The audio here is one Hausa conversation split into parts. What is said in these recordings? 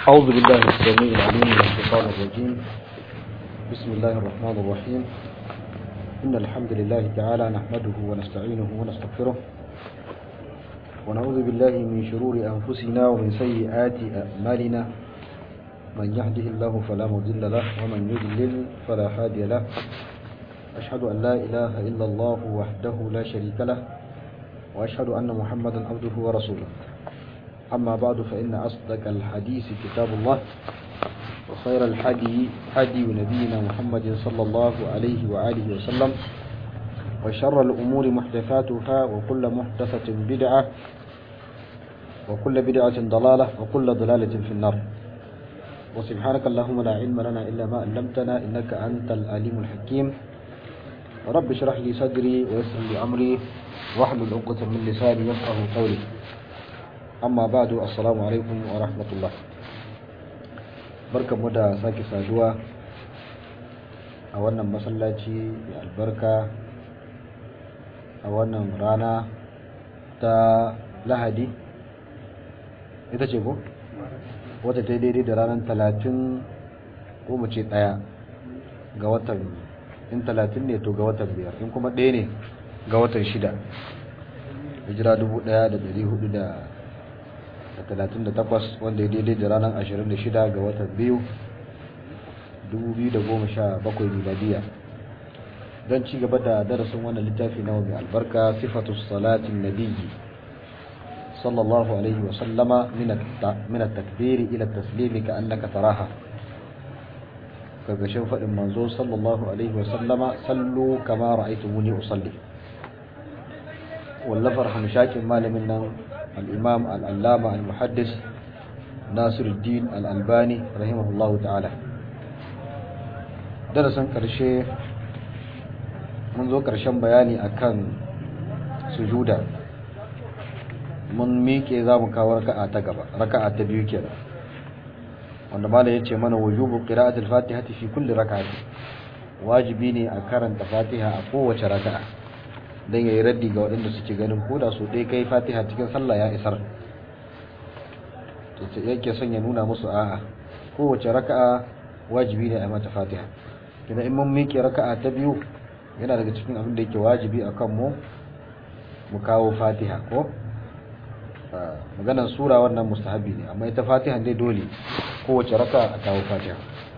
أعوذ بالله السميع العليم من الشيطان الرجيم بسم الله الرحمن الرحيم إن الحمد لله تعالى نحمده ونستعينه ونستغفره ونعوذ بالله من شرور أنفسنا ومن سيئات أعمالنا من يهده الله فلا مضل له ومن يضلل فلا هادي له أشهد أن لا إله إلا الله وحده لا شريك له وأشهد أن محمدا عبده ورسوله أما بعد فإن أصدق الحديث كتاب الله وخير الحدي حدي نبينا محمد صلى الله عليه وآله وسلم وشر الأمور محدثاتها وكل محدثة بدعة وكل بدعة ضلالة وكل ضلالة في النار وسبحانك اللهم لا علم لنا إلا ما علمتنا إنك أنت العليم الحكيم رب اشرح لي صدري ويسر لي أمري واحلل عقدة من لساني يفقه قولي amma ba da assalamu alaikum wa rahmatullah barkanmu da sake saduwa a wannan masallaci mai albarka a wannan rana ta lahadi ita ce ko wata ta daidai da ranar talatin ko mu ce ɗaya ga watan in talatin ne to ga watan biyar in kuma ɗaya ne ga watan shida hijira dubu ɗaya da dari hudu da da talatin da takwas wanda ya daidai da ranar ashirin da shida ga watan biyu dubu biyu da goma sha bakwai miladiya don ci gaba da darasin wannan littafi na mai albarka sifatu salatin nabiyyi sallallahu alaihi wa sallama min at-takbiri ila at-taslimi ka annaka taraha karkashin faɗin manzo sallallahu alaihi wa sallama sallu kama ra'aytumuni usalli wallafar hamshakin malamin nan الإمام العلامة المحدث ناصر الدين الألباني رحمه الله تعالى درسا كرشي منذ كرشان بياني أكان سجودا mun miƙe za mu kawo raka'a ta gaba raka'a ta biyu kenan wanda malam yace mana wujubu qira'atul fatihati fi kulli raka'ati wajibi ne a karanta fatiha a kowace raka'a don ya yi raddi ga waɗanda suke ganin koda su ɗaya kai fatiha cikin sallah ya isar yake son ya nuna musu a'a kowace raka'a wajibi ne a mata fatiha kina in mun miƙe raka'a ta biyu yana daga cikin abin da yake wajibi a kanmu mu kawo fatiha ko maganar sura wannan mustahabi ne amma ita fatiha dai dole kowace raka'a a kawo fatiha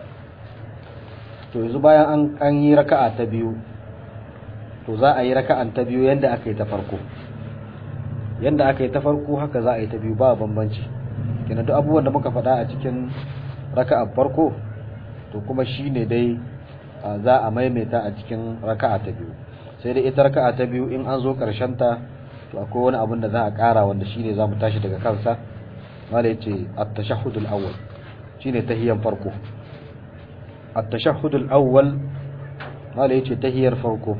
to yanzu bayan an yi raka'a ta biyu to za a yi raka'an ta biyu yanda aka yi ta farko yanda aka yi ta farko haka za a yi ta biyu ba bambanci kina duk abubuwan da muka faɗa a cikin raka'an farko to kuma shine dai za a maimaita a cikin raka'a ta biyu sai dai ita raka'a ta biyu in an zo karshen ta to akwai wani abin da za a ƙara wanda shine za mu tashi daga kansa mala yace at-tashahhudul awwal shine tahiyan farko at-tashahhudul awwal mala yace tahiyar farko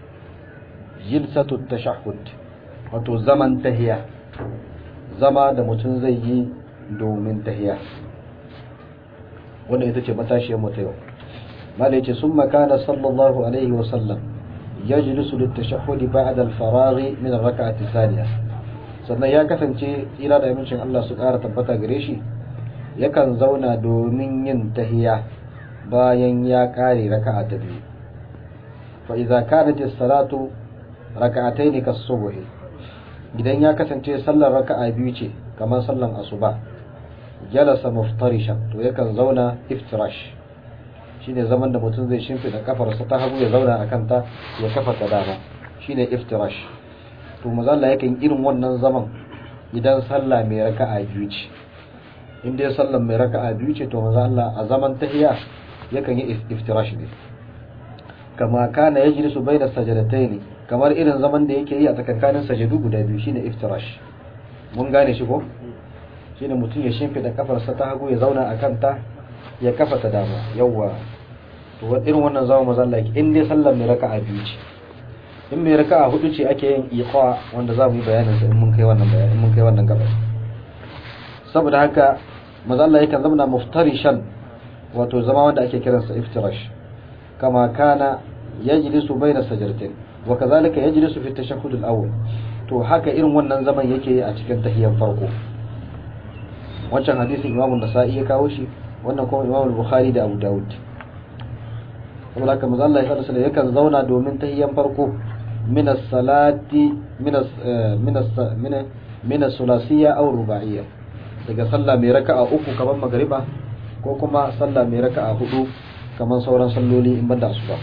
jilsatu tashahhud wato zaman tahiya zama da mutum zai yi domin tahiya wanda ita ce matashiyar mu ta yau mala yace summa kana sallallahu alaihi wa sallam yajlisu litashahhud ba'da al-faragh min ar-rak'ati thaniya sannan ya kasance tsira da amincin Allah su ƙara tabbata gare shi yakan zauna domin yin tahiya bayan ya ƙare raka'a ta biyu fa idza kanat as-salatu raka'atai ne kasubuhi idan ya kasance sallar raka'a biyu ce kamar sallan asuba jalasa muftarishan to yakan zauna iftirash shine zaman da mutum zai shimfida kafarsa ta hagu ya zauna akan ta ya kafa ta dama shine iftirash to mazalla yakan irin wannan zaman idan sallah mai raka'a biyu ce in dai sallar mai raka'a biyu ce to mazalla a zaman tahiya yakan yi iftirash ne kama kana yajlisu bayna sajadatayn kamar irin zaman da yake yi a tsakankanin sajadu guda biyu shine iftirash mun gane shi ko shine mutum ya shimfida kafarsa ta hagu ya zauna a kanta ya kafa ta dama yawa to irin wannan zaman mazan laki in dai sallar mai raka'a biyu ce in mai raka'a hudu ce ake yin iqa wanda za mu yi bayanin sa in mun kai wannan bayanin mun kai wannan gaba saboda haka mazan Allah yakan zama muftarishan wato zama wanda ake kiransa iftirash kama kana yajlisu bayna sajdatain wa kazalika yajlisu fi at-tashahhud al-awwal to haka irin wannan zaman yake a cikin tahiyyar farko wancan hadisin Imam Nasa'i ya kawo shi wannan kuma Imam Bukhari da Abu Dawud saboda haka manzo Allah sallallahu alaihi yakan zauna domin tahiyyan farko min as-salati min min min min as-sulasiyya aw ruba'iyya daga sallah mai raka'a uku kamar magriba ko kuma sallah mai raka'a hudu kamar sauran salloli in banda asuba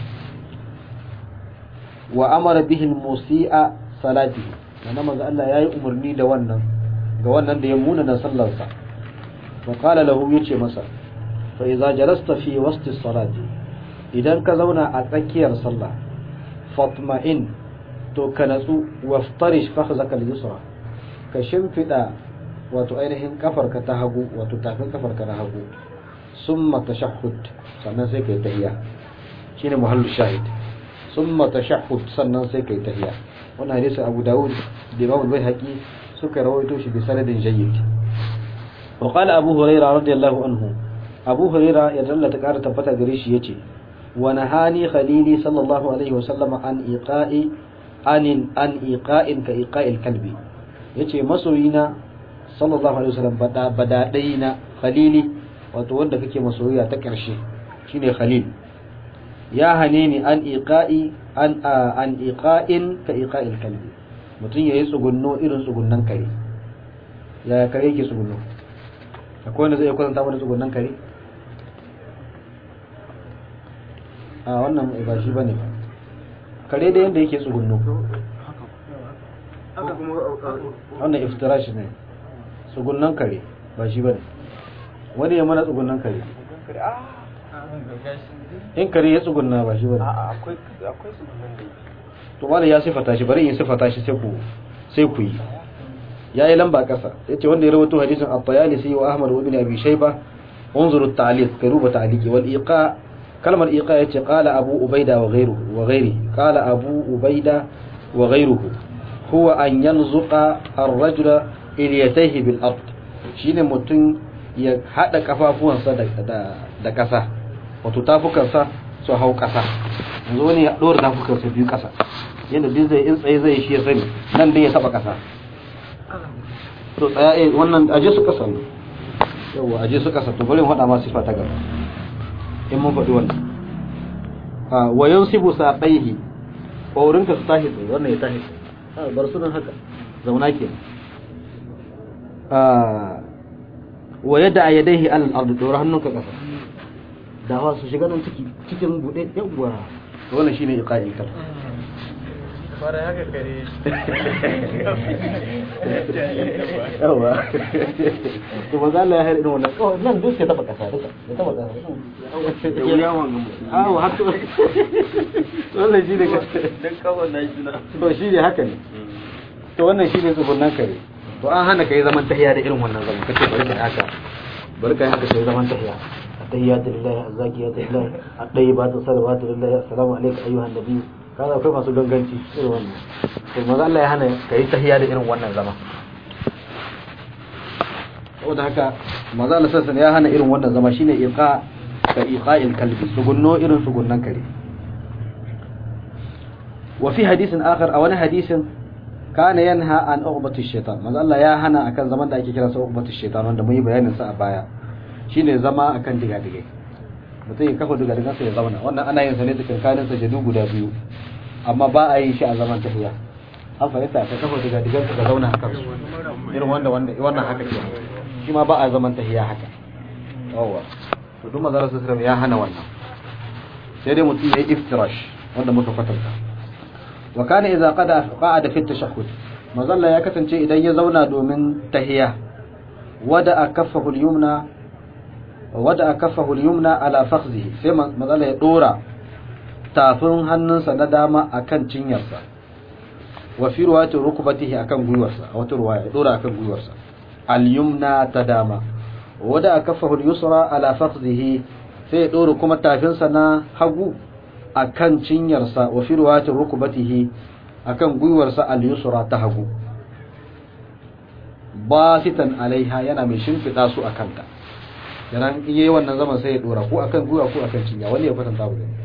wa amara bihi al-musi'a salati nan manzo Allah yayi umarni da wannan ga wannan da ya muna na sallarsa fa qala lahu yace masa fa idza jalasta fi wasti salati idan ka zauna a tsakiyar sallah fatma'in to ka natsu waftarish fakhzaka al-yusra ka shimfida wato ainihin kafarka ta hagu wato tafin kafarka na hagu summa tashahhud sannan sai kai tahiyya shine muhallu shahid summa tashahhud sannan sai kai tahiyya wannan hadisi Abu Dawud da Imam Al-Baihaqi suka rawaito shi bi sanadin jayyid wa qala Abu Hurairah radiyallahu anhu Abu Hurairah ya dalla ta kara tabbata gare shi yace wa nahani khalili sallallahu alaihi wa sallama an iqa'i anin an iqa'in ka iqa'il kalbi yace masoyina sallallahu alaihi wasallam bada badadaina khalili wato wanda kake masoyiya ta karshe shine khalil ya hane ni an iqa'i an an iqa'in ka iqa'il kalbi mutun yayi tsugunno irin tsugunnan kare ya kare yake tsugunno akwai wanda zai kwatanta mana tsugunnan kare a wannan ba shi bane ba kare da yanda yake tsugunno wannan iftirash ne tsugunnan kare ba shi bane wani ya mana tsugunnan kare in kare ya tsugunna ba shi bane akwai akwai tsugunnan da to wani ya sifata shi bari in sifata shi sai ku sai ku yi yayi lamba kasa yace wanda ya rawaito hadisin at-Tayalisi wa Ahmad ibn Abi Shayba unzuru at-ta'liq karuba ta'liqi wal iqa kalmar iqa yace qala Abu Ubaida wa ghayruhu wa ghayri qala Abu Ubaida wa ghayruhu huwa an yanzuqa ar-rajula iliyatayhi bil ard shine mutum ya hada kafafuwansa da da kasa wato tafukansa su hau kasa yanzu wani ya dora tafukansa biyu kasa yadda duk zai in tsaye zai shi ya sani nan dai ya taba kasa to tsaya eh wannan aje su kasa ne yawa aje su kasa to bari mu faɗa ma sifa ta gaba in mun faɗi wannan a wa yansibu saqaihi ƙaurinka su tashi tsaye wannan ya tashi tsaye bar su nan haka zauna ke wa yadda a yadaihi alal ardu dora hannunka kasa dawa su shiga nan ciki cikin bude yawwa wannan shine iqa'i kal fara haka kare yawa to ba za Allah ya haɗa wannan oh nan duk ya taba kasa duka ya taba kasa da wuya wanga awo har to wannan shine dan kawai na shi na to shine haka ne to wannan shine tsugunnan kare to an hana kai zaman tahiya da irin wannan zaman kace bari ka haka bari ka haka sai zaman tahiya التحيات لله الزاكيات لله الطيبات الصلوات لله السلام عليك ايها النبي kaza akwai masu ganganci irin wannan to maza Allah ya hana kai tahiya da irin wannan zama saboda haka maza Allah sassan ya hana irin wannan zama shine iqa ka iqa'il kalbi sugunno irin sugunnan kare wa fi hadisin akhar a wani hadisin kana yanha an uqbati shaitan maza Allah ya hana akan zaman da ake kira sa uqbati shaitan wanda mun yi bayanin sa a baya shine zama akan digadigai mutum ya kafa digadigan sa ya zauna wannan ana yin sa ne tsakankanin sajadu guda biyu amma ba a yin shi a zaman tafiya an fahimta ka kafa digadigan ka zauna a kansu irin wanda wanda wannan haka ke shi ma ba a zaman tafiya haka yawa to duk manzara sallallahu ya hana wannan sai dai mutum ya yi iftirash wanda muka kwatanta wa kana idza qada qa'ada fi tashahhud mazalla ya kasance idan ya zauna domin tahiya wada akaffahu al-yumna wada akafahu al-yumna ala fakhzihi sai mazala ya dora tafin hannunsa na dama akan cinyarsa wa fi ruwati rukbatihi akan gwiwarsa a wata ruwaya ya dora akan gwiwarsa al-yumna ta dama wada akafahu al-yusra ala fakhzihi sai ya dora kuma tafinsa na hagu akan cinyarsa wa fi ruwati rukbatihi akan gwiwarsa al-yusra ta hagu basitan alaiha yana mai shimfida su akan ta yana in yayi wannan zaman sai ya dora ko akan gwiwa ko akan cinya wani ya kwatanta mu gani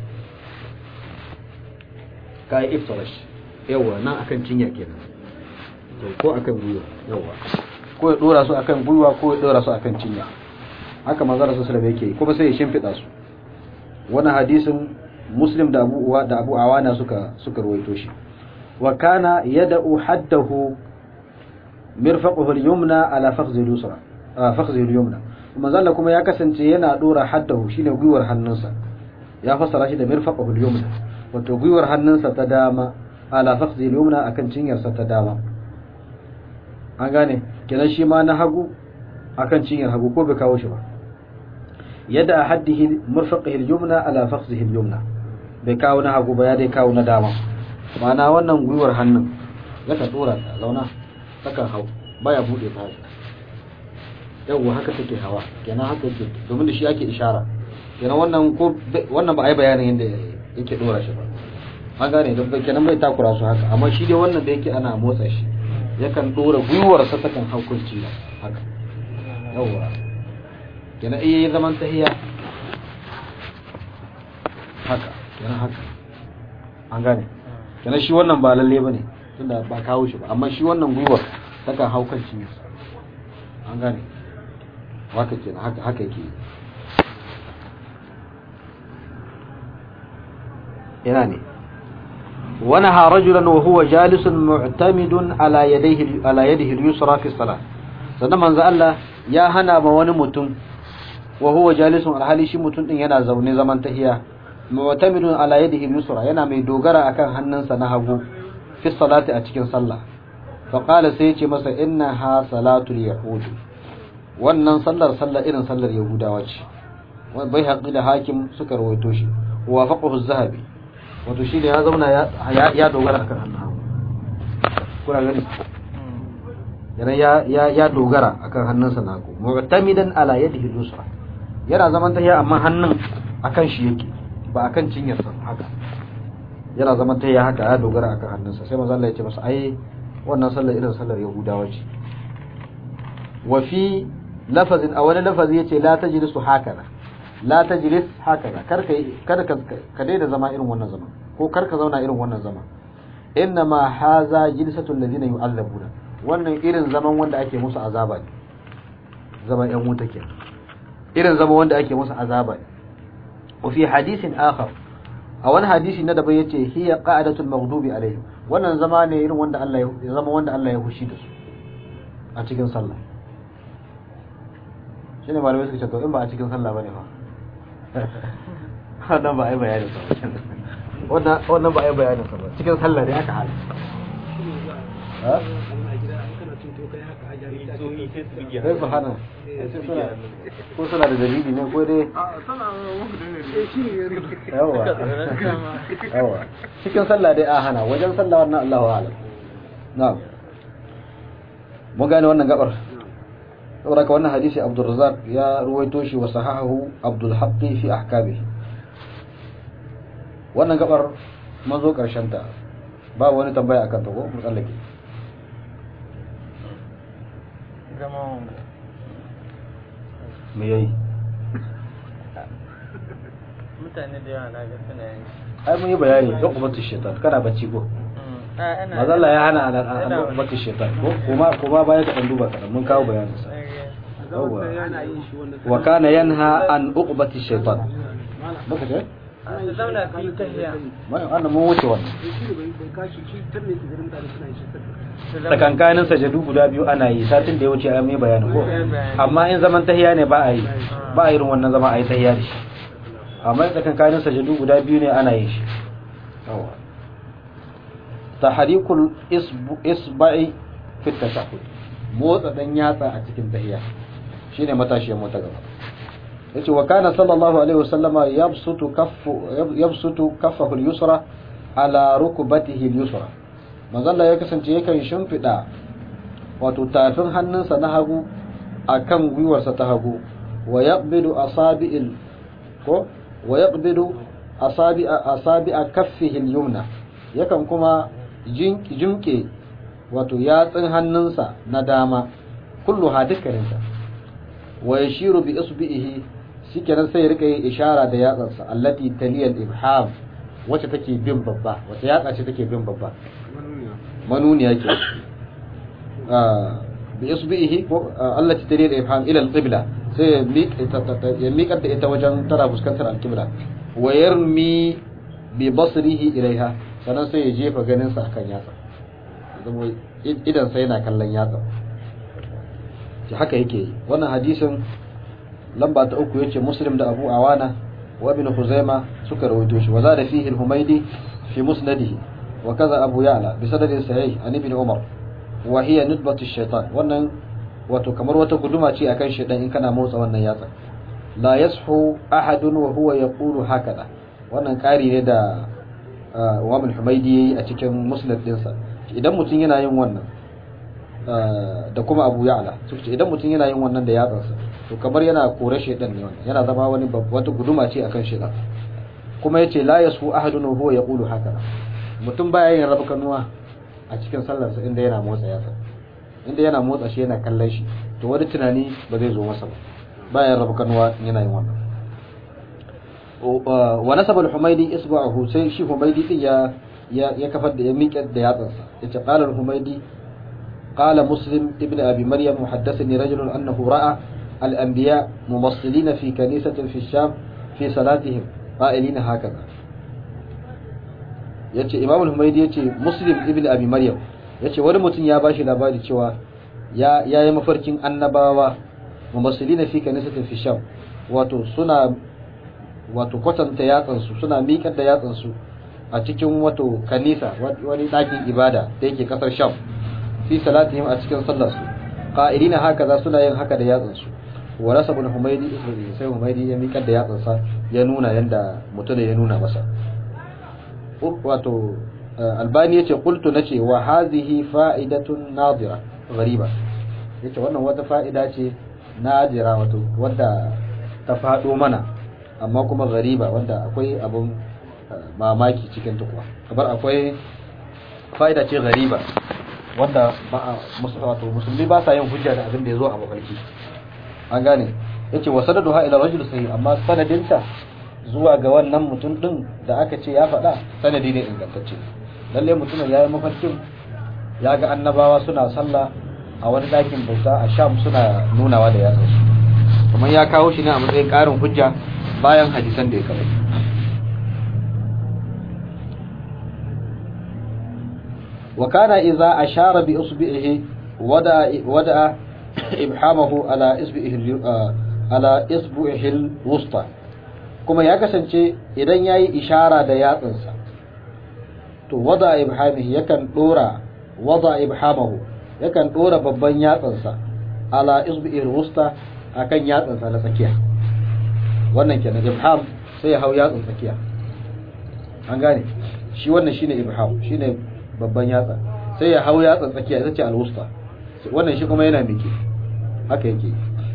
kai iftarash yawa nan akan cinya kenan to ko akan gwiwa yawa ko ya dora su akan gwiwa ko ya dora su akan cinya haka manzo rasul sallallahu alaihi yake kuma sai ya shimfida su wannan hadisin muslim da abu da abu awana suka suka ruwaito shi wa kana yad'u haddahu mirfaquhu al-yumna ala fakhzi al-yusra fakhzi al-yumna manzo Allah kuma ya kasance yana dora haddahu shine gwiwar hannunsa ya fassara shi da mirfaquhu al-yumna wato gwiwar hannunsa ta dama ala fakhzi al-yumna akan cinyarsa ta dama an gane kenan shi ma na hagu akan cinyar hagu ko bai kawo shi ba yadda haddihi murfaqihi al-yumna ala fakhzihi al-yumna bai kawo na hagu ba ya dai kawo na dama ma'ana wannan gwiwar hannun zaka dora ta zauna saka hau baya bude ta haka yawwa haka take hawa kenan haka yake domin da shi ake ishara kenan wannan ko wannan ba a yi bayanin yadda yake dora shi ba an gane don kenan bai takura su haka amma shi dai wannan da yake ana motsa shi yakan dora gwiwarsa ta kan haukunci haka yawwa kenan iya yi zaman tahiya haka kenan haka an gane kenan shi wannan ba lalle bane tunda ba kawo shi ba amma shi wannan gwiwar ta kan haukunci an gane haka kenan haka haka yake yana ne ونهى رجلا وهو جالس معتمد على يديه على يده اليسرى في الصلاه sannan manzo Allah ya hana ma wani mutum wa huwa jalisun alhali shi mutum din yana zaune zaman tahiya mu'tamidun ala yadihi al-yusra yana mai dogara akan hannunsa na hagu fi salati a cikin sallah fa qala sai yace masa inna ha salatul yahud wannan sallar sallar irin sallar yahudawa ce bai haƙi da hakim suka rawaito shi wa faqahu az-zahabi wato shi ne ya zauna ya dogara akan hannun hagu kuna gani yana ya ya dogara akan hannunsa na hagu mu'tamidan ala yadihi al-yusra yana zaman tahiya amma hannun akan shi yake ba akan cinyarsa haka yana zaman tahiya haka ya dogara akan hannunsa sai manzo Allah ya ce masa ai wannan sallar irin sallar yahudawa ce wa fi lafazin a wani lafazi yace la tajlisu hakana la tajlis hakaza kar ka kar ka daina zama irin wannan zama ko kar ka zauna irin wannan zama inna ma haza jilsatul ladina yu'allabuna wannan irin zaman wanda ake musu azaba ne zaman yan wuta ke irin zaman wanda ake musu azaba ne wa fi hadisin akhar a wani hadisi na daban yace hiya qa'adatul maghdubi alaihim wannan zama ne irin wanda Allah ya zama wanda Allah ya hushi da su a cikin sallah shine malamai suka ce to in ba a cikin sallah bane fa wannan ba a yi bayanin sa wannan wannan ba a yi bayanin sa ba cikin sallah ne aka hali sai su hana ko suna da dalili ne ko dai yawa yawa cikin sallah dai a hana wajen sallah wannan Allahu a'lam na'am mun gane wannan gabar saboda ka wannan hadisi Abdul Razzaq ya ruwaito shi wa sahahu Abdul Haqqi fi ahkamihi wannan gabar mun zo karshen ta ba wani tambaya akan ta ko mu tsallake me yayi mutane da yawa na ga suna yin ai mun yi bayani don ubatu shaitan kana bacci ko mazalla ya hana an ubatu shaitan ko kuma kuma baya ka dan duba kadan mun kawo bayanin sa wa kana yanha an uqbati shaitan baka ce zauna fi tahiya mai wannan mun wuce wannan tsakankanin sajadu guda biyu ana yi satin da ya wuce an yi bayani ko amma in zaman tahiya ne ba a yi ba a irin wannan zama a yi tahiya da shi amma tsakankanin sajadu guda biyu ne ana yin shi tahrikul isba'i fi tashahhud motsa dan yatsa a cikin tahiya shine matashiyar mu ta gaba yace wa kana sallallahu alaihi wasallama yabsutu kaffu yabsutu kaffahu al-yusra ala rukbatihi al-yusra manzon ya kasance yakan shimfida wato tafin hannunsa na hagu akan gwiwarsa ta hagu wa yaqbidu asabi'il ko wa yaqbidu asabi'a asabi'a kaffihi al-yumna yakan kuma jimke wato yatsun hannunsa na dama kullu ha dukkaninsa wa yashiru bi isbihi shikenan sai ya rika yin ishara da yatsansa allati taliyal ibham wacce take bin babba wacce yatsa ce take bin babba manuniya ke bi isbihi ko allati tariq ibham ila al-qibla sai ya miƙar da ita wajen tana fuskantar al-qibla wa yarmi bi basrihi ilaiha sannan sai ya jefa ganin sa akan yatsa zama idan sai yana kallon yatsa shi haka yake yi wannan hadisin lamba ta uku yace muslim da abu awana wa ibn khuzaima suka rawaito shi wa zada fihi al-humaydi fi musnadihi wa kaza abu ya'la bi sanadin sahih an ibn umar wa hiya nidbatu ash-shaytan wannan wato kamar wata guduma ce akan shaytan in kana motsa wannan yatsa la yashu ahadun wa huwa yaqulu hakada wannan kari ne da Imam al-Humaydi yayi a cikin musnad dinsa idan mutum yana yin wannan da kuma Abu Ya'la suce idan mutum yana yin wannan da yatsansa to kamar yana kore shedan ne wannan yana zama wani wata guduma ce akan shedan kuma yace la yasu ahadun huwa yaqulu haka mutum baya yin rabu kanuwa a cikin sallarsa inda yana motsa yatsa inda yana motsa shi yana kallon shi to wani tunani ba zai zo masa ba baya yin rabu kanuwa yana yin wannan wa nasaba al-humaydi isba'ahu sai shi humaydi din ya ya kafar da ya miƙe da yatsansa yace qala al-humaydi qala muslim ibn abi maryam muhaddathani rajulun annahu ra'a al-anbiya mumassilina fi kanisatin fi sham fi salatihim qa'ilina hakaza yace imam al-humaydi yace muslim ibn abi maryam yace wani mutum ya bashi labari cewa ya yayi mafarkin annabawa mumassilina fi kanisatin fi sham wato suna wato kwatanta yatsansu suna miƙar da yatsansu a cikin wato kanisa wani ɗakin ibada da yake ƙasar sham fi salatihim a cikin sallarsu ƙa'irina haka za suna yin haka da yatsansu wa rasa bin humaidi isra'ili sai humaidi ya miƙar da yatsansa ya nuna yadda mutum ya nuna masa wato albani yace qultu nace wa hadhihi fa'idatun nadira ghariba yace wannan wata fa'ida ce nadira wato wadda ta faɗo mana amma kuma gariba wanda akwai abin mamaki cikin tukwa kamar akwai fa'ida ce gariba wanda wato musulmi ba sa yin hujja da abin da ya zo a mafarki an gane ya ce wa sanadu ha ila rajul sai amma sanadinta zuwa ga wannan mutum din da aka ce ya faɗa sanadi ne ingantacce lalle mutumin ya yi mafarkin ya ga annabawa suna sallah a wani ɗakin bauta a sham suna nunawa da yatsansu kamar ya kawo shi ne a matsayin ƙarin hujja bayan hadisan da ya kawo wa kana idza ashara bi usbihi wada wada ibhamahu ala isbihi ala isbihi alwusta kuma ya kasance idan yayi ishara da yatsansa to wada ibhamihi yakan dora wada ibhamahu yakan dora babban yatsansa ala isbihi alwusta akan yatsansa na tsakiya wannan kenan ibham sai ya hau yatsun tsakiya an gane shi wannan shine ibham shine babban yatsa sai ya hau yatsun tsakiya ita ce alwusta wannan shi kuma yana miki haka yake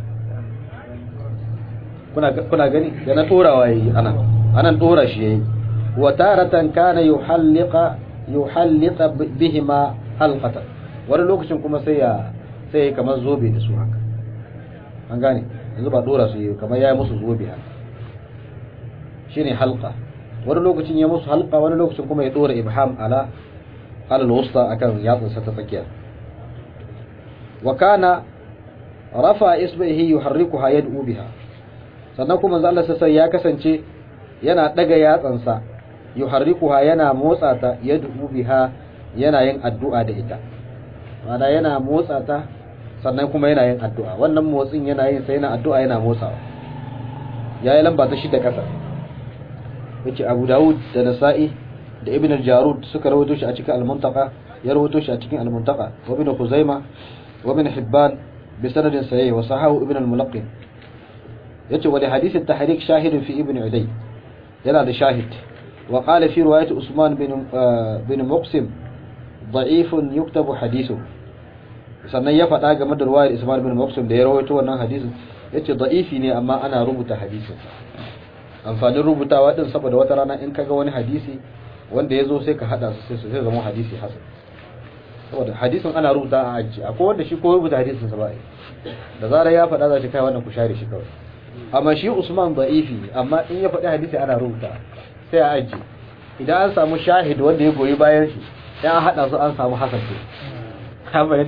kuna kuna gani da na torawa yayi anan anan tora shi yayi wa taratan kana yuhalliqa yuhalliqa bihima halqatan wani lokacin kuma sai ya sai kamar zobe da su haka an gane yanzu ba dora su yi kamar ya yi musu zobe haka shine halqa wani lokacin ya musu halqa wani lokacin kuma ya dora ibham ala ala alwusta akan yatsun sa ta tsakiya wa kana rafa isbihi yuharrikuha yad'u biha sannan kuma manzo Allah sai ya kasance yana daga yatsansa yuharrikuha yana motsa ta yad'u biha yana yin addu'a da ita ma'ana yana motsa ta sannan kuma yana yin addu'a wannan motsin yana yin sai yana addu'a yana motsawa yayi lamba ta shida kasa yace Abu Dawud da Nasa'i da Ibn al-Jarud suka rawaito shi a cikin al-Muntaqa ya rawaito shi a cikin al-Muntaqa wa Ibn Khuzaimah wa Ibn Hibban bi sanadin sahih wa sahahu Ibn al-Mulaqqin yace wa li hadith at-tahriq shahid fi Ibn Uday yana da shahid wa qala fi riwayat Usman bin bin Muqsim ضعيف يكتب حديثه sannan ya faɗa game da ruwayar Ismail bin Maqsum da ya rawaito wannan hadisin yace da'ifi ne amma ana rubuta hadisin amfanin rubutawa din saboda wata rana in kaga wani hadisi wanda ya zo sai ka hada su sai su zama hadisi hasan saboda hadisin ana rubuta a aji akwai wanda shi ko rubuta hadisin sa ba da zarar ya faɗa za shi kai wannan ku share shi kawai amma shi Usman da'ifi amma in ya faɗi hadisi ana rubuta sai a aji idan an samu shahid wanda ya goyi bayan shi ya haɗa su an samu hasan ce ka fahimta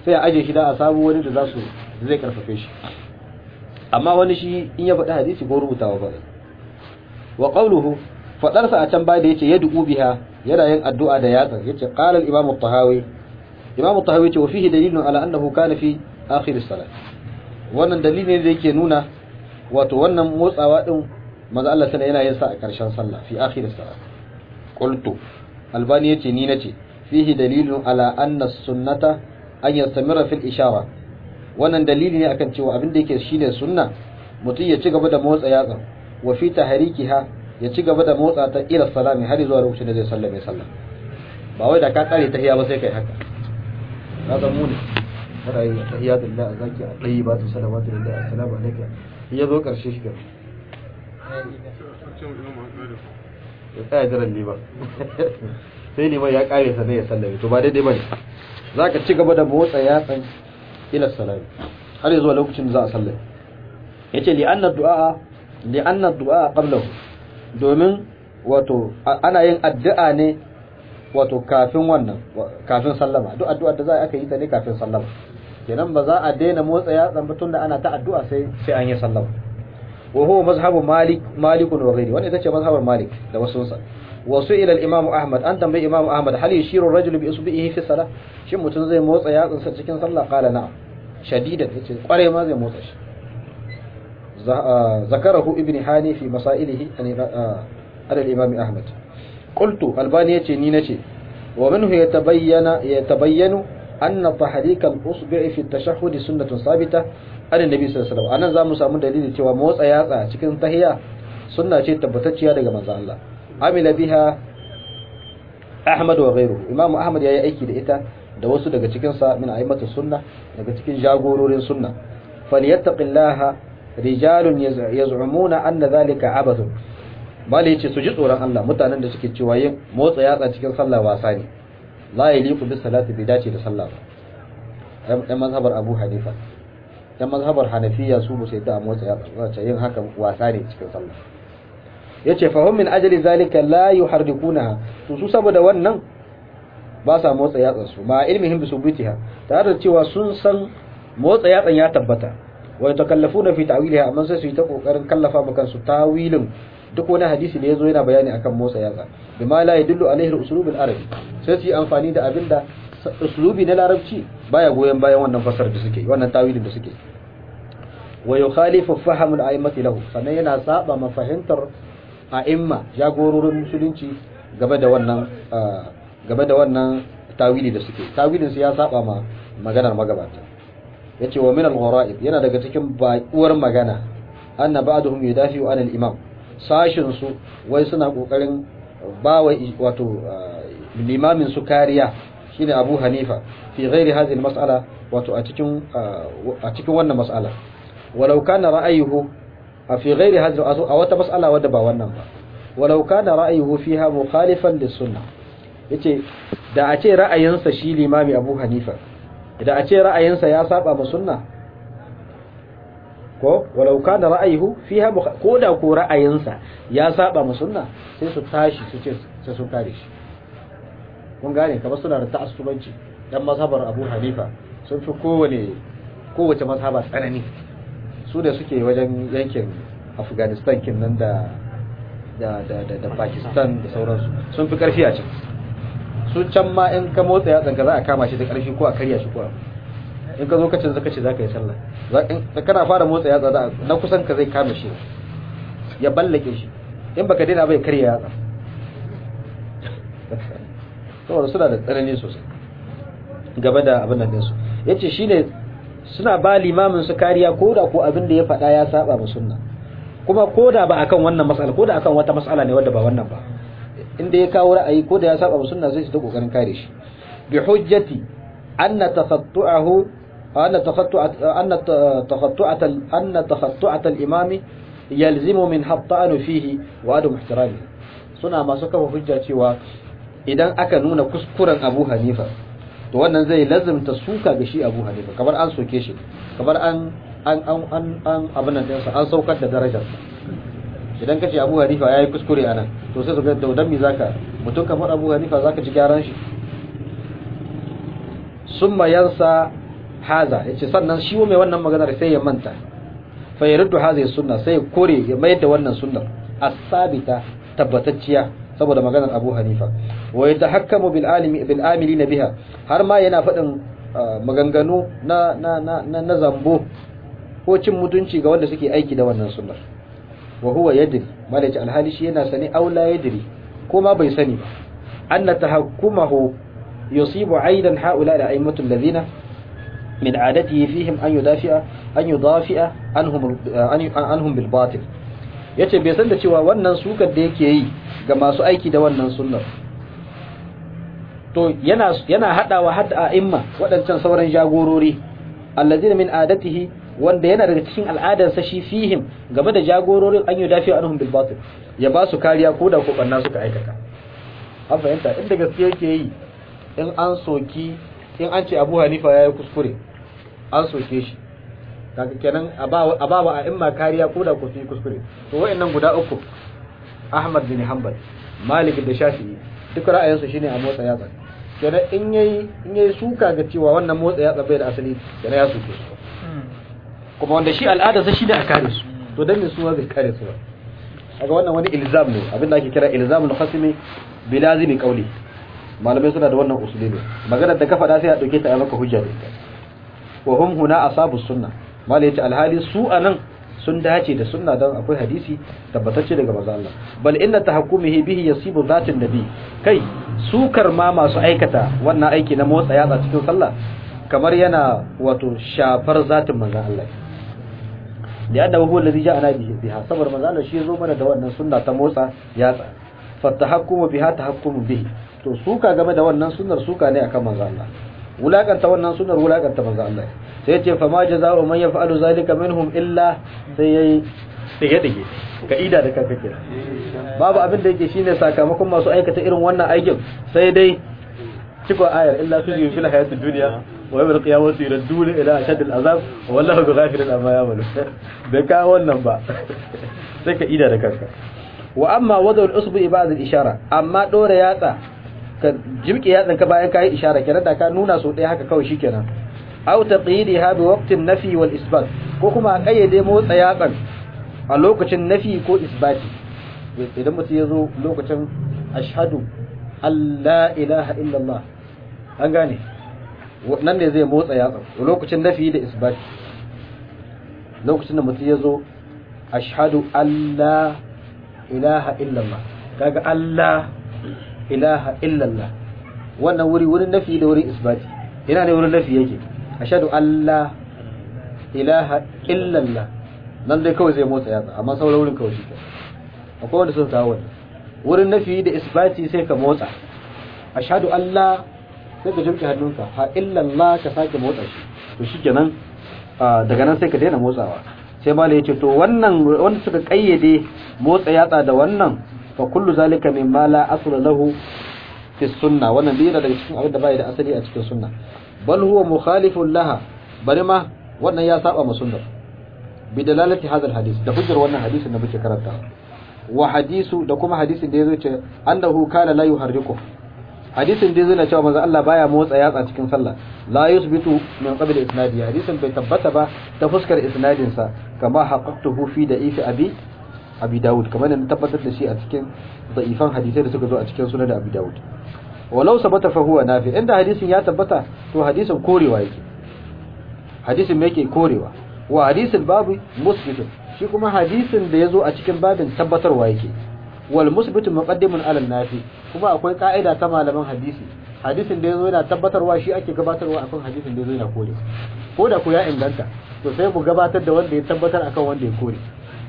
sai a aje shi da a samu wani da za su zai karfafe shi amma wani shi in ya faɗi hadisi ko rubutawa ba wa qawluhu fadarsa a can baya da yace yad'u biha yana yin addu'a da yatsa yace qala al-imam at-tahawi imam at-tahawi yace wa fihi dalilun ala annahu kana fi akhir as-salat wannan dalili ne da yake nuna wato wannan motsawa din manzo Allah sana yana yin sa a karshen sallah fi akhir as-salat qultu albani yace ni nace fihi dalilun ala anna as-sunnata an yastamira fil ishara wannan dalili ne akan cewa abin da yake shine sunna mutum ya ci gaba da motsa yatsa wa fi tahrikiha ya ci gaba da motsa ta ila salami har zuwa lokacin da zai sallame sallah ba wai da ka kare tahiya ba sai kai haka ka san mu ne kada yi tahiyatu lillahi zaki a dai ba ta salawatu lillahi assalamu alaikum ya zo karshe shi gaba ya tsaya jiran liman sai liman ya kare sa ne ya sallame to ba daidai bane zaka ci gaba da motsa yatsan ila salami har zuwa lokacin da za a sallame yace li anna du'a li anna du'a qablahu domin wato ana yin addu'a ne wato kafin wannan kafin sallama duk addu'a da za a aka yi ta ne kafin sallama kenan ba za a daina motsa yatsan ba tunda ana ta addu'a sai sai an yi sallama wa huwa mazhabu malik malik wa ghairi wannan ita ce mazhabar malik da wasu sa wasu ila al-imam ahmad an tambayi imam ahmad hal yashiru ar-rajulu bi isbihi fi salah shin mutum zai motsa yatsan sa cikin sallah qala na'am shadidan yace kware ma zai motsa shi ذكره ابن حاني في مسائله على الإمام أحمد قلت الباني يتي نينتي ومنه يتبين يتبين أن تحريك الأصبع في التشهد سنة ثابتة عن النبي صلى الله عليه وسلم أنا زامو سامو دليل cewa motsa yatsa cikin tahiyya sunna ce tabbatacciya daga manzo Allah amila biha Ahmad wa ghayruhu Imam Ahmad yayi aiki da ita da wasu daga cikin sa min a'immatu sunna daga cikin jagororin sunna falyattaqillaha rijalun yaz'umuna anna dhalika abathun bale yace su ji tsoron Allah mutanen da suke cewa yin motsa yatsa cikin sallah wasa ne la yaliqu bis salati bi dace da sallah ba dan mazhabar Abu Hanifa dan mazhabar Hanafiya su ba sai da motsa yatsa zace yin haka wasa ne cikin sallah yace fa hum min ajli zalika la yuharrikunaha to su saboda wannan ba sa motsa yatsan su ma ilmihim bi subutiha tare da cewa sun san motsa yatsan ya tabbata wa yatakallafuna fi ta'wiliha amma sai su yi ta kokarin kallafa maka su tawilin duk wani hadisi da yazo yana bayani akan motsa yatsa bima la yadullu alaihi al-uslub al-arabi sai su yi amfani da abinda uslubi na larabci baya goyen bayan wannan fasar da suke wannan tawilin da suke wa yukhalifu fahm al-a'immati lahu sannan yana saba mafahimtar a'imma jagororin musulunci game da wannan game da wannan tawili da suke tawilin su ya saba ma maganar magabata yace wa min al-gharaib yana daga cikin baƙuwar magana anna ba'dhum yudafi'u an al-imam sashin su wai suna kokarin bawa wato limamin su kariya shine Abu Hanifa fi ghairi hadhihi al-mas'ala wato a cikin a cikin wannan mas'ala walau kana ra'ayuhu fi ghairi hadhihi a wata mas'ala wadda ba wannan ba walau kana ra'ayuhu fiha mukhalifan lis-sunnah yace da a ce ra'ayinsa shi limami Abu Hanifa idan a ce ra'ayinsa ya saba ma sunna ko walau kana ra'ayuhu fiha ko da ko ra'ayinsa ya saba ma sunna sai su tashi su ce sai sun kare shi kun gane kamar suna da ta'assubanci dan mazhabar Abu Hanifa sun fi kowane kowace mazhaba tsanani su da suke wajen yankin Afghanistan kin nan da da da da Pakistan da sauransu sun fi karfi a can su can ma in ka motsa ya tsanka za a kama shi da ƙarfi ko a karya shi ko in ka zo ka canza kace za ka yi sallah za kana fara motsa yatsa da na kusan ka zai kama shi ya ballake shi in baka daina bai karya yatsa saboda suna da tsanani sosai gaba da abin nan dinsu yace shine suna ba limamin su kariya ko da ko abin da ya faɗa ya saba mu sunna kuma ko da ba akan wannan mas'ala ko da akan wata mas'ala ne wadda ba wannan ba inda ya kawo ra'ayi ko da ya saba sunna zai ta kokarin kare shi bi hujjati anna takhattu'ahu anna takhattu'at anna takhattu'at anna takhattu'at al-imam yalzimu min hatta'an fihi wa adu ihtirami suna masu kafa hujja cewa idan aka nuna kuskuren Abu Hanifa to wannan zai lazimta suka ga shi Abu Hanifa kamar an soke shi kamar an an an an an abin nan an saukar da darajarsa idan ka ce abu hanifa ya yi kuskure a nan to sai su ga daudan mi zaka mutum kamar abu hanifa zaka ci gyaran shi sun mayansa haza yace sannan shi mai wannan maganar sai ya manta fa yariddu hadhihi sunna sai ya kore ya mayar da wannan sunnar as-sabita tabbatacciya saboda maganar Abu Hanifa wa yatahakkamu bil alimi bil amilina biha har ma yana faɗin maganganu na na na na zambo ko cin mutunci ga wanda suke aiki da wannan sunnar wa huwa yadri malaci alhali shi yana sani aula yadri ko ma bai sani ba anna tahakkumahu yusibu aidan haula da aimatu alladhina min adatihi fihim an yudafi'a an yudafi'a anhum anhum bil batil yace bai san da cewa wannan sukar da yake yi ga masu aiki da wannan sunnar to yana yana hadawa hadda a'imma wadancan sauran jagorori alladhina min adatihi wanda yana daga cikin al'adarsa shi fihim game da jagororin an yi dafi anhum bil batil ya ba su kariya ko da kobanna suka aikata an fahimta inda gaske yake yi in an soki in an ce Abu Hanifa yayi kuskure an soke shi kaga kenan a ba wa a'imma kariya ko da ku yi kuskure to wayannan guda uku Ahmad bin Hanbal Malik da Shafi'i duk ra'ayinsu shine a motsa yatsa kenan in yayi in yayi suka ga cewa wannan motsa yatsa bai da asali kenan ya soke su kuma wanda shi al'adarsa shi da a kare su to dan me su zai kare su ba kaga wannan wani ilzam ne abin da ake kira ilzamul khasmi bi lazimi qawli malamai suna da wannan usuli ne maganar da ka faɗa sai a dauke ta a maka hujja da ita wa hum huna asabus sunna malai yace alhali su anan sun dace da sunna dan akwai hadisi tabbatacce daga manzo Allah bal inna tahakkumihi bihi yasibu zatin nabi kai sukar ma masu aikata wannan aiki na motsa yatsa cikin sallah kamar yana wato shafar zatin manzo Allah da yadda huwa allazi ja'ana bihi biha sabar manzo Allah shi zo mana da wannan sunna ta motsa yatsa fatahakkumu biha tahakkumu bihi to suka game da wannan sunnar suka ne akan manzo Allah wulakanta wannan sunnar wulakanta manzo Allah sai ce fa ma jazaa'u man yaf'alu zalika minhum illa sai yayi dige dige ka'ida da kanka kira babu abin da yake shine sakamakon masu aikata irin wannan aikin sai dai cikon ayar illa su yi fil hayatid dunya wa yawmal qiyamati yuradduna ila ashadil azab wallahu bighafilin amma ya'malu bai ka wannan ba sai ka ida da kanka wa amma wada'ul usbu ba'd al ishara amma dora yatsa ka jimke yatsan ka bayan kai ishara kenan da ka nuna so ɗaya haka kawai shikenan aw taqidiha bi waqtin nafi wal isbat ko kuma a kayyade motsa yatsan a lokacin nafi ko isbati idan mutum ya zo lokacin ashhadu Allah ilaha illallah an gane nan ne zai motsa yatsa lokacin nafi da isbati lokacin da mutum ya zo ashhadu Allah ilaha illallah kaga Allah ilaha illallah wannan wuri wurin nafi da wurin isbati ina ne wurin nafi yake ashhadu Allah ilaha illallah nan dai kawai zai motsa yatsa amma sauran wurin kawai shi akwai wanda suka kawo wannan wurin nafi da isbati sai ka motsa ashhadu Allah sai ka jimke hannunka ha illallah ka sake motsa shi to shikenan daga nan sai ka daina motsawa sai malai yace to wannan wanda suka kayyade motsa yatsa da wannan fa kullu zalika mimma la asla lahu fi sunna wannan dai daga cikin abin da bai da asali a cikin sunna bal huwa mukhalifun laha bari ma wannan ya saba ma sunnar bi dalalati hadha hadis da hujjar wannan hadisin da muke karanta wa hadisu da kuma hadisin da yazo ce annahu kana la yuharriku hadisin da yazo na cewa manzo Allah baya motsa yatsa cikin sallah la yusbitu min qabl isnadi hadisin bai tabbata ba ta fuskar isnadin sa kama haqqatuhu fi da'ifi abi abi daud kamar da tabbatar da shi a cikin da'ifan hadisai da suka zo a cikin sunan abi daud walau sabata fa huwa nafi inda hadisin ya tabbata to hadisin korewa yake hadisin me yake korewa wa hadisin babu musbitun shi kuma hadisin da yazo a cikin babin tabbatarwa yake wal musbitu muqaddimun ala nafi kuma akwai ka'ida ta malaman hadisi hadisin da yazo yana tabbatarwa shi ake gabatarwa akan hadisin da yazo yana kore ko da ku ya inganta to sai mu gabatar da wanda ya tabbatar akan wanda ya kore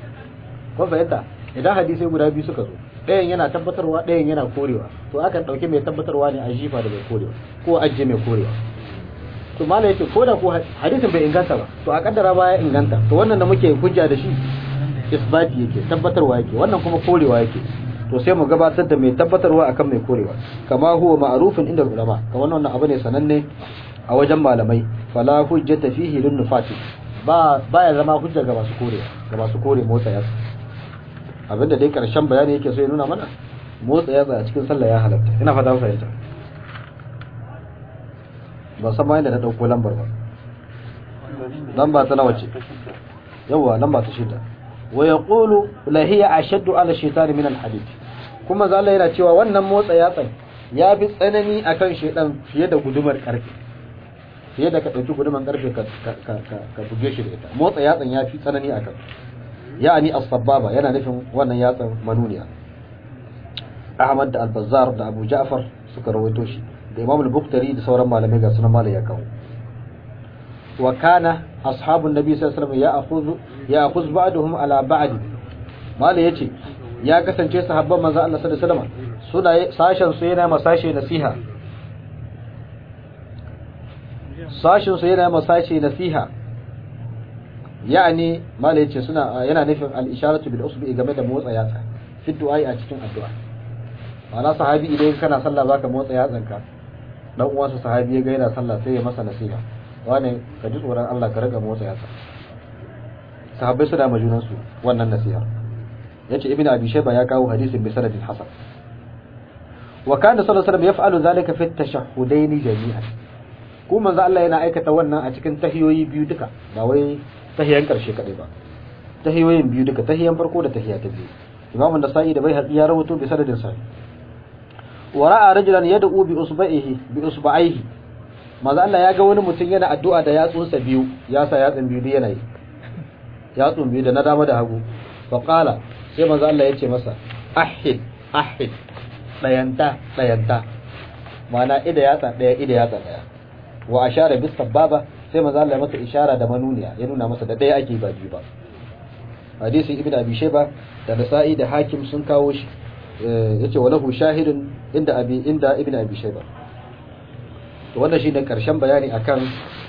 kun fahimta idan hadisi guda biyu suka zo ɗayan yana tabbatarwa ɗayan yana korewa to akan ɗauki mai tabbatarwa ne a jifa da mai korewa ko ajiye mai korewa to malai yake ko da ko hadisin bai inganta ba to a kaddara baya inganta to wannan da muke hujja da shi isbati yake tabbatarwa yake wannan kuma korewa yake to sai mu gabatar da mai tabbatarwa akan mai korewa kama huwa ma'rufun inda ulama kamar wannan abu ne sananne a wajen malamai fala hujjata fihi lin nufati ba baya zama hujja ga masu korewa ga masu kore motsa yatsa abinda dai karshen bayani yake so ya nuna mana motsa yatsa a cikin sallah ya halatta ina fata fahimta ba san bayan da na dauko lambar ba lamba ta nawa ce yawa lamba ta shida wa yaqulu la hiya ashaddu ala shaytan min al-hadid kuma zalla yana cewa wannan motsa yatsan ya fi tsanani akan shaydan fiye da gudumar karfe fiye da ka dauki gudumar karfe ka ka ka buge shi da ita motsa yatsan ya fi tsanani akan ya'ani as-sababa yana nufin wannan yatsan manuniya Ahmad da Al-Bazzar da Abu Ja'far suka rawaito shi da Imam Al-Bukhari da sauran malamai ga sunan malai ya kawo wa kana ashabun nabi sallallahu alaihi wasallam ya'khudhu ya'khudh ba'dhum ala ba'd malai yace ya kasance sahabban manzo Allah sallallahu alaihi wasallam suna sashen su yana masashe nasiha sashen su yana masashe nasiha yani malai yace suna yana nufin al-isharatu bil usbi game da motsa yatsa fi du'a a cikin addu'a ma'ana sahabi idan kana sallah zaka motsa yatsanka dan uwansa sahabi ya ga yana sallah sai ya masa nasiha wane ka ji tsoron Allah ka riga motsa yatsa sahabbai suna ma junan su wannan nasiha yace ibnu abi shayba ya kawo hadisin bi sanadin hasan wa kana sallallahu alaihi wasallam yaf'alu zalika fi at-tashahhudain jami'an ko manzo Allah yana aikata wannan a cikin tahiyoyi biyu duka ba wai tahiyan karshe kadai ba tahiyoyin biyu duka tahiyan farko da tahiya ta biyu imam an-nasa'i da bai ya rawato bi sanadin sahih ورأى رجلا يدعو بأصبعه بأصبعيه maza Allah ya ga wani mutum yana addu'a da yatsunsa biyu ya sa yatsun biyu da yanayi yatsun biyu da na dama da hagu fa qala sai maza Allah ya ce masa ahid ahid dayanta dayanta mana ida yatsa daya ida yatsa daya wa ashara bis sababa sai maza Allah ya masa ishara da manuniya ya nuna masa da daya ake ba biyu ba hadisi ibn abi shayba da nasa'i da hakim sun kawo shi yace walahu shahidun inda abi inda ibn abi shayba to wannan shine karshen bayani akan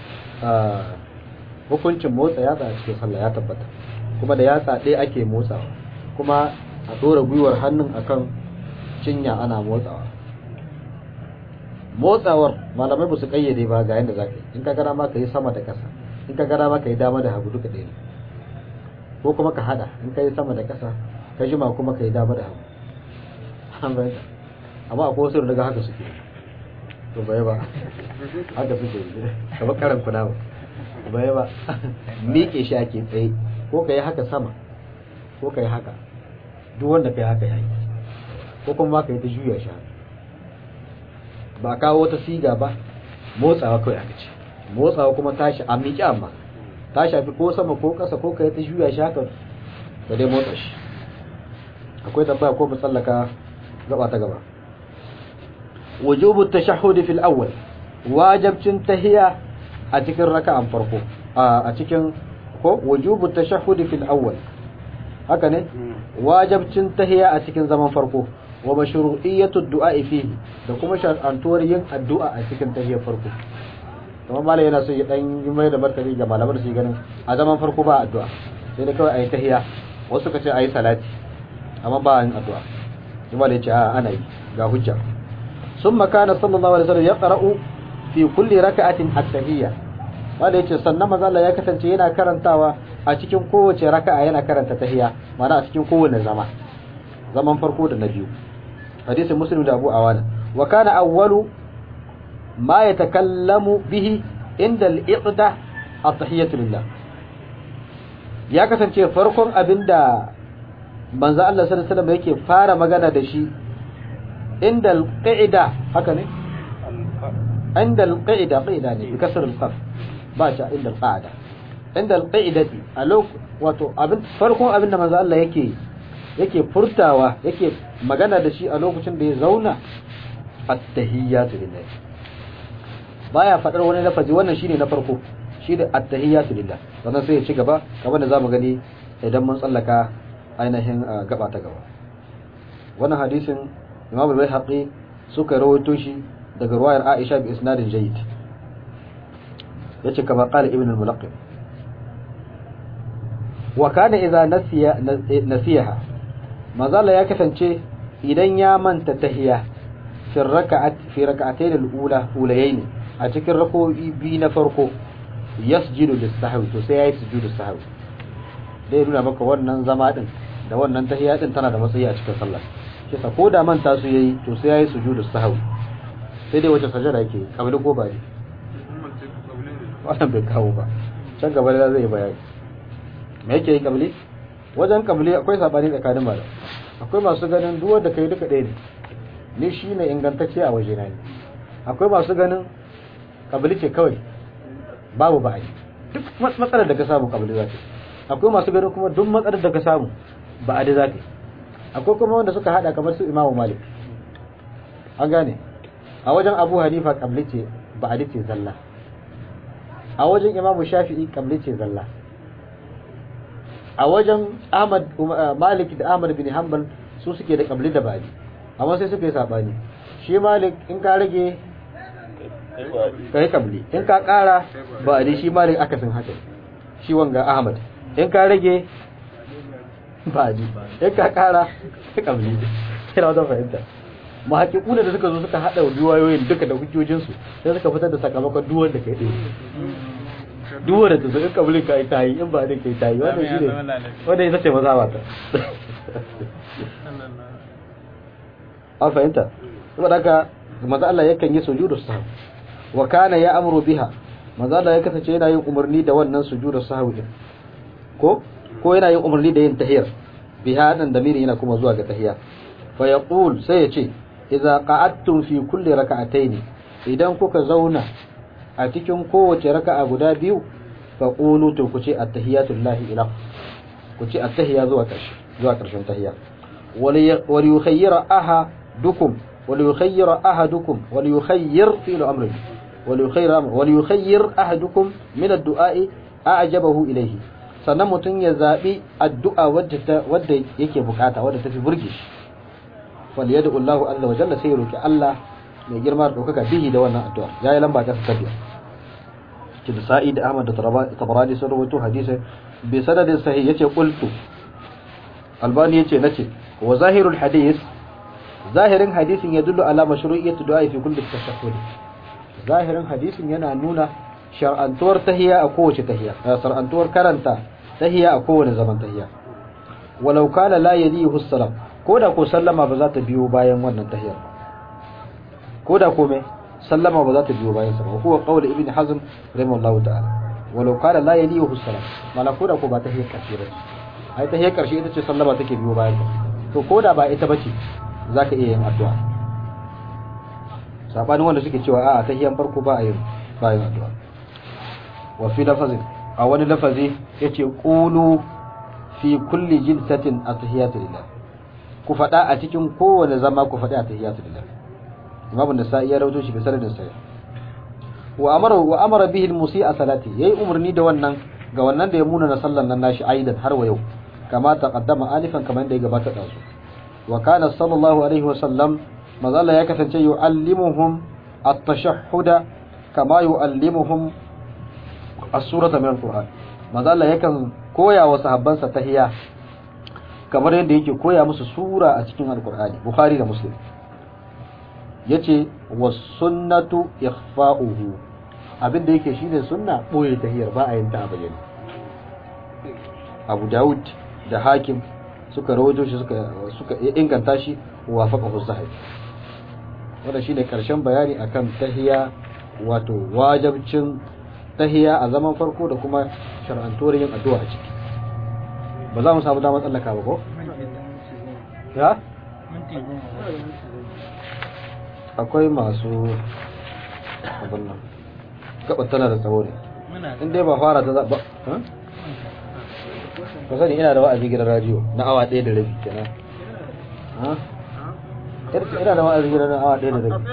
hukuncin motsa yatsa a cikin sallah ya tabbata kuma da yatsa ɗaya ake motsawa kuma a dora gwiwar hannun akan cinya ana motsawa motsawar malamai ba su kayyade ba ga yanda zaka yi in ka gara ma ka yi sama da ƙasa in ka gara ma ka yi dama da hagu duka ɗaya ne ko kuma ka hada in ka yi sama da ƙasa ka jima kuma ka yi dama da hagu an bayyana amma akwai wasu daga haka suke to bai ba haka suke kamar karan kuna ba bai ba miƙe shi ake tsaye ko ka yi haka sama ko ka yi haka duk wanda ka yi haka yayi ko kuma ka yi ta juya shi ba kawo wata siga ba motsawa kawai aka ce motsawa kuma tashi a miƙe amma ta shafi ko sama ko ƙasa ko ka yi ta juya shi haka da dai motsa shi akwai tambaya ko musallaka gaba ta gaba wujubu tashahhud fil awwal wajibcin tahiyya a cikin raka'an farko a cikin ko wujubu tashahhud fil awwal haka ne wajibcin tahiyya a cikin zaman farko wa mashru'iyyatu du'a fihi da kuma shar'antuwar yin addu'a a cikin tahiyyar farko kuma malai yana so ya dan yi mai da martani ga malaman su ganin a zaman farko ba addu'a sai da kawai ayi tahiyya wasu ka ce ayi salati amma ba yin addu'a kuma da yace a ana yi ga hujja summa kana sallallahu alaihi wasallam yaqra'u fi kulli raka'atin at-tahiyya wanda yace sannan manzo Allah ya kasance yana karantawa a cikin kowace raka'a yana karanta tahiyya ma'ana a cikin kowane zama zaman farko da na biyu hadisin muslim da abu awana wa kana awwalu ma yatakallamu bihi inda al-iqda at-tahiyyatu lillah ya kasance farkon abinda manzo Allah sallallahu alaihi wasallam yake fara magana da shi inda al-qa'ida haka ne inda al-qa'ida qa'ida ne bi kasr al-qaf ba ta inda al-qa'ida inda al-qa'idati a lok wato abin farkon abin da manzo Allah yake yake furtawa yake magana da shi a lokacin da ya zauna at-tahiyyatu lillah baya fadar wani lafazi wannan shine na farko shi da at-tahiyyatu lillah sannan sai ya ci gaba kamar da zamu gani idan mun tsallaka ainihin gaba ta gaba wannan hadisin Imam al-Baihaqi suka rawaito shi daga ruwayar Aisha bi isnadin jayyid yace kama qala ibn al-Mulaqqim wa kana idza nasiya nasiyaha mazala ya kasance idan ya manta tahiyya fi raka'at fi raka'atayn al-ula ulayayn a cikin rako'i bi na farko yasjudu lis-sahwi to sai yayi sujudu sahwi dai nuna maka wannan zama din da wannan tahiyya din tana da matsayi a cikin sallah kisa ko da manta su yayi to sai yayi sujudu sahwi sai dai wace sajada yake kabili ko bari wannan bai kawo ba can gaba da zai yi bayani me yake yi kabli wajen kabli akwai sabani tsakanin malam akwai masu ganin duk wanda kai duka ɗaya ne ni shine ingantacce a waje na ne akwai masu ganin kabli ce kawai babu ba'adi duk matsalar da ka samu kabli za ta akwai masu ganin kuma duk matsalar da ka samu ba'adi za ta akwai kuma wanda suka hada kamar su imamu malik an gane a wajen abu hanifa kabli ce ba'adi ce zalla a wajen imamu shafi'i kabli ce zalla a wajen ahmad malik da ahmad bin hanbal su suke da kabli da ba'adi amma sai suka yi sabani shi malik in ka rage ka yi kabli in ka kara ba'adi shi malik akasin haka shi wanga ahmad in ka rage ba'adi in ka kara ka kabli kira wata fahimta mahaƙiƙuna da suka zo suka haɗa riwayoyin duka da hujjojinsu sai suka fitar da sakamakon duwar da kai ɗaya duwar da ta zo in kabli ka yi ta yi in ba da kai ta yi wannan shi ne wanda ita ce maza ta an fahimta saboda haka maza Allah yakan yi sujudu sahwi wa kana ya amuru biha maza Allah ya kasance yana yin umarni da wannan sujudu sahwi din ko ko yana yin umarni da yin tahiyar biha dan damiri yana kuma zuwa ga tahiya fa yaqul sai ya ce idza qa'adtum fi kulli raka'atayn idan kuka zauna a cikin kowace raka'a guda biyu fa qulu to ku ce at-tahiyatu lillahi ila ku ce at-tahiyya zuwa ƙarshe zuwa ƙarshen tahiyya wal yukhayyira ahadukum wal yukhayyira ahadukum wal yukhayyir fi al-amr wal yukhayyir wal yukhayyir ahadukum min ad-du'a'i a'jabahu ilayhi sannan mutum ya zabi addu'a wadda wadda yake bukata wadda tafi burge shi fal yad'u Allahu azza wa jalla sai roki Allah mai girma da daukaka bihi da wannan addu'a yayi lamba ta tabiya ki da Sa'id Ahmad da Tabarani sun rawaito hadisi bi sanadin sahih yace qultu Albani yace nace wa zahirul hadith zahirin hadisin ya dullu ala mashru'iyyati du'a fi kulli tashahhud zahirin hadisin yana nuna shar'antuwar tahiyya a kowace tahiyya shar'antuwar karanta tahiyya a kowane zaman tahiyya walau kana la yalihu salam koda ko sallama ba za ta biyo bayan wannan tahiyyar koda ko me sallama ba za ta biyo bayan sa ba huwa qawl ibn hazm rahimahullahu ta'ala walau kana la yalihu salam mala koda ko ba tahiyyar karshe ba ai tahiyyar karshe ita ce sallama take biyo bayan ta to koda ba ita bace zaka iya yin addu'a sabanin wanda suke cewa a'a tahiyyan farko ba a yin ba yin addu'a wa fi lafazin a wani lafazi yace qulu fi kulli jilsatin atahiyatu lillah ku fada a cikin kowane zama ku fada atahiyatu lillah imamu nasa'i ya rawaito shi bi sanadin sahih wa amara wa amara bihi al-musii'a salati yayi umarni da wannan ga wannan da ya muna na sallan nan nashi aidan har wa yau kama taqaddama alifan kamar da ya gabata da su wa kana sallallahu alaihi wa sallam mazalla ya kasance yu'allimuhum at-tashahhuda kama yu'allimuhum as-surata min al-qur'an mazalla yakan koya wa sahabbansa tahiyya kamar yadda yake koya musu sura a cikin al-qur'ani bukhari da muslim yace was sunnatu ikhfa'uhu abinda yake shine sunna boye tahiyar ba a yin ta a bayyane Abu Dawud da Hakim suka rawaito shi suka suka inganta shi wa faqahu sahih wannan shine karshen bayani akan tahiya wato wajibcin tahiya a zaman farko da kuma shar'antuwar yin addu'a a ciki ba za mu samu damar tsallaka ba ko ya akwai masu abin nan gabar tana da tsawo ne in dai ba fara ta zaɓa ka sani ina da wa'azi gidan radio na awa ɗaya da rabi kenan ina da wa'azi gidan awa ɗaya da rabi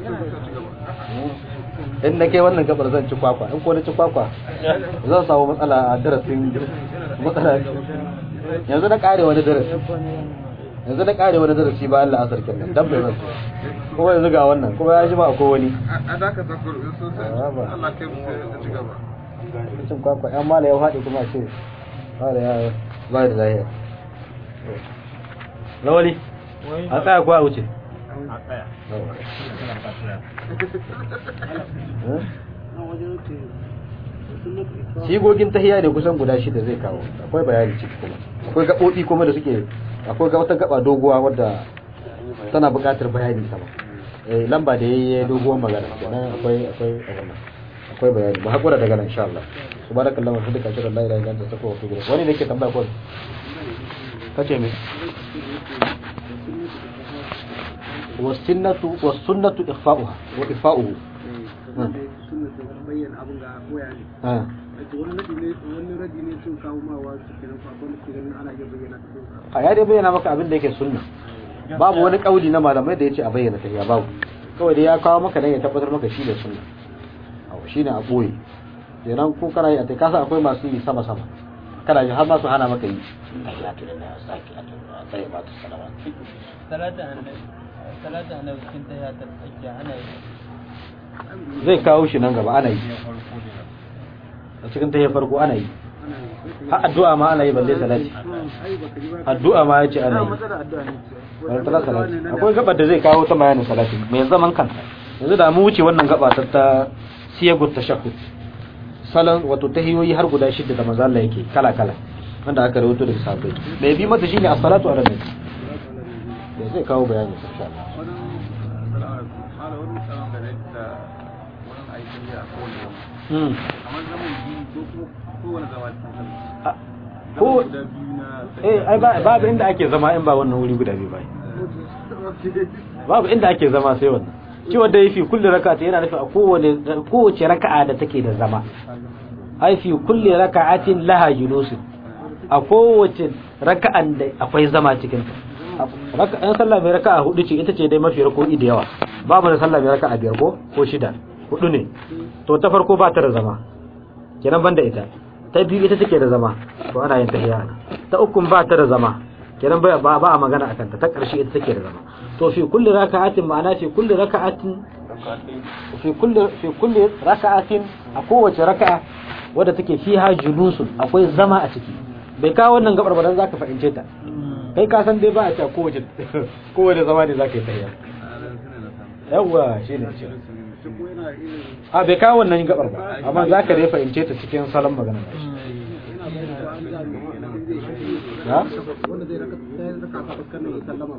in na kai wannan gabar zan ci kwakwa in ko na ci kwakwa zan samu matsala a darasin matsala yanzu na kare wani darasi yanzu na kare wani darasi ba Allah asar kenan dan bai zan kuma yanzu ga wannan kuma ya ji ba ko wani a daka ta kuru sosai Allah kai mu sai ci gaba cin kwakwa yan mala ya haɗe kuma ce mala ya ba da lahiya lawali a tsaya ko a wuce a tsaya sigogin tahiya ne kusan guda shida zai kawo akwai bayani ciki kuma akwai gaɓoɓi kuma da suke akwai ga wata gaba doguwa wadda tana buƙatar bayani sama eh lamba da yayi doguwar magana kenan akwai akwai abin nan akwai bayani ba hakura daga nan insha Allah subhanakallahu wa bihamdika ashhadu an la ilaha illa anta astaghfiruka wa atubu ilaik wani ne ke tambaya ko kace me wasunnatu wasunnatu ikhfa'uha wa ifa'uhu ah a ya dai bayyana maka abin da yake sunna babu wani kauli na malamai da yace a bayyana tahiyya babu kawai dai ya kawo maka dan ya tabbatar maka shi ne sunna aw shine a boye kenan ko kana yi a tai kasa akwai masu yi sama sama kana ji har ma su hana maka yi tahiyatu lillahi saki sai ba ta salama salatu annabi salatu annabi cikin tahiyya ta tsakiya ana yi zai kawo shi nan gaba ana yi a cikin tahiyya farko ana yi har addu'a ma ana yi balle salati addu'a ma yace ana yi wani tara salati akwai gabar da zai kawo ta bayanin salati mai zaman kanta yanzu da mu wuce wannan gaba ta ta siyagut tashahhud salon wato tahiyoyi har guda shida da manzo Allah yake kala kala wanda aka rawaito daga sahabbai mai bi mata shine as-salatu ala nabi da zai kawo bayani insha Allah hmm ko eh ai ba babu inda ake zama in ba wannan wuri guda biyu ba babu inda ake zama sai wannan shi wanda yafi kulli rak'ati yana nufin a kowane kowace raka'a da take da zama ai fi kulli raka'atin laha julus a kowace raka'an da akwai zama cikin ta raka'an sallah mai raka'a hudu ce ita ce dai mafi rako'i da yawa babu da sallah mai raka'a biyar ko ko shida hudu ne to ta farko ba ta da zama kenan banda ita ta biyu ita take da zama to ana yin tahiyya ta ukun ba ta da zama kenan ba ba a magana akan ta ta karshe ita take da zama to fi kulli raka'atin ma'ana fi kulli raka'atin fi kulli fi kulli raka'atin a kowace raka'a wadda take fiha julusun akwai zama a ciki bai kawo wannan gabar ba dan zaka fahimce ta kai ka san dai ba a ce kowace kowace zama ne zaka yi tahiyya yawa shine a bai kawo wannan gabar ba amma zaka dai fahimce ta cikin salon magana ya wanda zai raka raka ka fuskar da sallama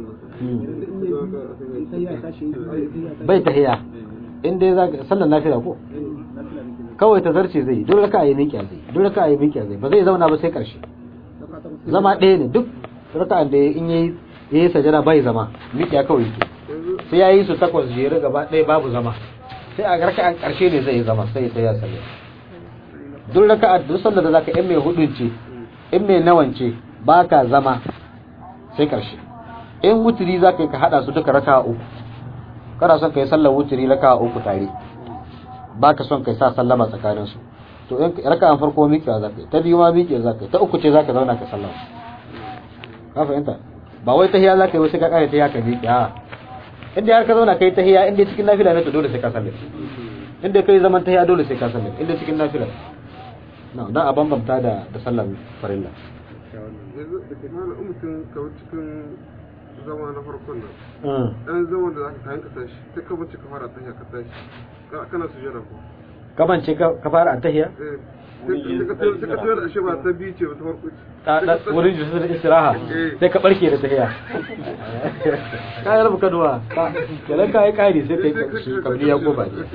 bai tahiya in dai za sallan lafiya ko kawai ta zarce zai duk raka yi miƙiya zai duk raka yi miƙiya zai ba zai zauna ba sai karshe zama ɗaya ne duk raka da in yayi yayi sajada bai zama miƙiya kawai yake sai yayi su takwas jere gaba ɗaya babu zama sai a raka an karshe ne zai zama sai ya sallah duk raka duk sallar da zaka in mai hudun ce in mai nawan ce baka zama sai karshe in wuturi zaka yi ka hada su duka raka uku kana son kai sallar wuturi raka uku tare baka son kai sa sallama tsakanin su to in raka'an farko miƙewa zaka yi ta biyu ma miƙewa zaka yi ta uku ce zaka zauna ka sallama ka fahimta ba wai tahiya zaka yi wasu ka kare tahiya ka miƙe a inda har ka zauna kai tahiya inda cikin nafila ne to dole sai ka sallama inda kai zaman tahiya dole sai ka sallama inda cikin nafila na dan a bambamta da da sallar farilla yanzu da ke hana mutum kawai cikin zama na farkon nan ɗan zaman da zaka kayan ka tashi sai ka bace ka fara tashi ka tashi Ka- kana sujada ko kaman ce ka fara a tahiya eh sai ka sai ka tayar da shi ba ta biyu ce ba ta farko ce ta da wurin da istiraha sai ka barke da tahiya ka yi rabu kaduwa ka kenan ka yi kari sai kai karshe kabli ya ko ba ne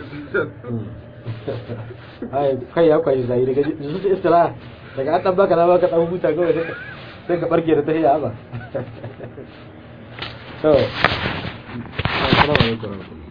ai kai ya kwashi zai daga jisu da istiraha daga an dan baka na baka dan huta kawai sai ka- sai ka barke da tahiya ba to assalamu alaikum warahmatullahi